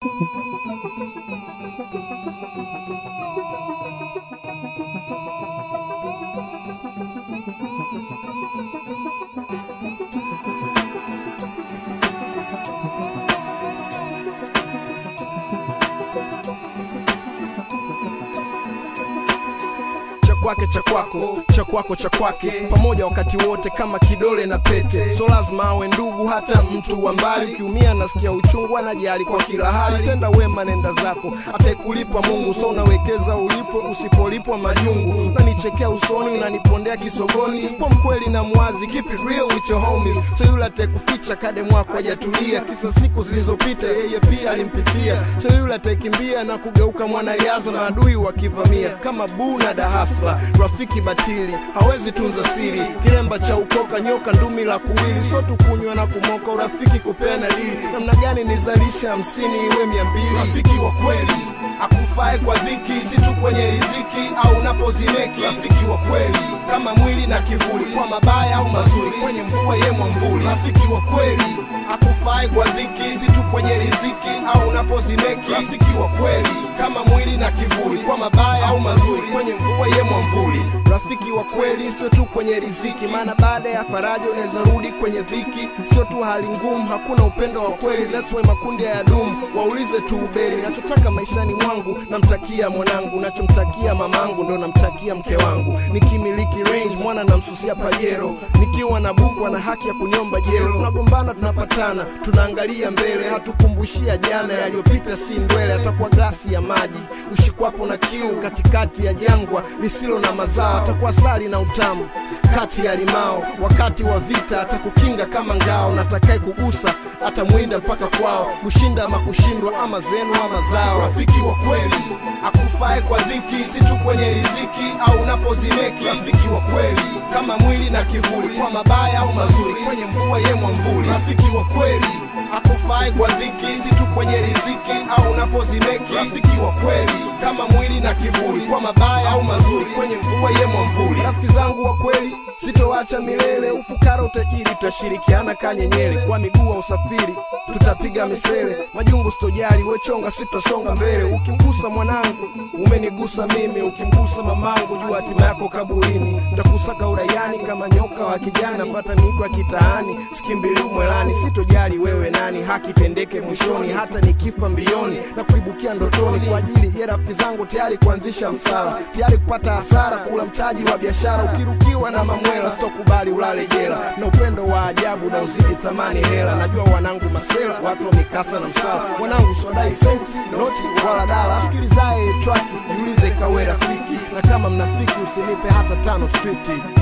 cha kwake cha kwako cha kwako cha kwake pamoja wakati wote kama kidole na pete so lazima awe ndugu hata mtu wa mbali ukiumia nasikia uchungu anajali kwa kila hali tenda wema nenda zako ataikulipa mungu so unawekeza ulipo usipolipwa majungu unanichekea usoni unanipondea kisogoni kwa mkweli na mwazi keep it real with your homies so yule atakuficha kade mwako hajatulia kisa siku zilizopita yeye pia alimpitia so yule ataikimbia na kugeuka mwanariadha na adui wakivamia kama buu na dahasla rafiki batili hawezi tunza siri kilemba cha ukoka nyoka ndumi la kuwili so tukunywa na kumoka urafiki kupeana dili namna gani nizalisha hamsini iwe mia mbili rafiki wa kweli akufae kwa dhiki si tu kwenye riziki au napozimeki rafiki wa kweli kama mwili na kivuli kwa mabaya au mazuri kwenye mvua ye mwamvuli rafiki wa kweli akufae kwa dhiki si tu kwenye riziki au napozimeki rafiki wa kweli kama mwili na kivuli kwa mabaya au mazuri kwenye mvua ye mwamvuli rafiki wa kweli sio tu kwenye riziki maana baada ya faraja unaweza rudi kwenye dhiki sio tu hali ngumu hakuna upendo wa kweli that's why makundi ya dumu waulize tu uberi nachotaka maishani mwangu namtakia mwanangu nachomtakia mamangu ndo namtakia mke wangu nikimiliki range mwana namsusia pajero nikiwa na buku ana haki ya kuniomba jero tunagombana tunapatana tunaangalia mbele hatukumbushia jana yaliyopita si ndwele atakuwa glasi ya maji ushikwapo na kiu katikati ya jangwa lisilo na mazao atakuwa sali na utamu kati ya limao wakati wa vita atakukinga kama ngao natakae kugusa atamwinda mpaka kwao kushinda ama kushindwa ama zenu ama zao rafiki wa kweli akufae kwa dhiki si tu kwenye riziki au napozimeki rafiki wa kweli kama mwili na kivuli kwa mabaya au mazuri kwenye mvua ye mwamvuli rafiki wa kweli akufae kwa dhiki si tu kwenye riziki au napozimeki rafiki wa kweli kama mwili na kivuli kwa mabaya au mazuri kwenye mvua ye mwamvuli rafiki zangu wa kweli sitoacha milele ufukara utajiri tutashirikiana kanyenyele kwa miguu wa usafiri tutapiga misele majungu sitojali wechonga sitasonga mbele ukimgusa mwanangu umenigusa mimi ukimgusa mamangu jua hatima yako kaburini ntakusaka uraiani kama nyoka wa kijani napata miko ya kitaani sikimbili mwelani sitojali wewe nani haki tendeke mwishoni hata nikifa mbioni na kuibukia ndotoni kwa ajili ya rafiki zangu tayari kuanzisha msala tayari kupata hasara kula mtaji wa biashara ukirukiwa na mamwela sitokubali ulale jela na upendo wa ajabu na uzidi thamani hela najua wanangu masela watu wa mikasa na msala wanangu swadai senti noti wala dala sikilizaye traki jiulize kawe rafiki na kama mnafiki usinipe hata tano striti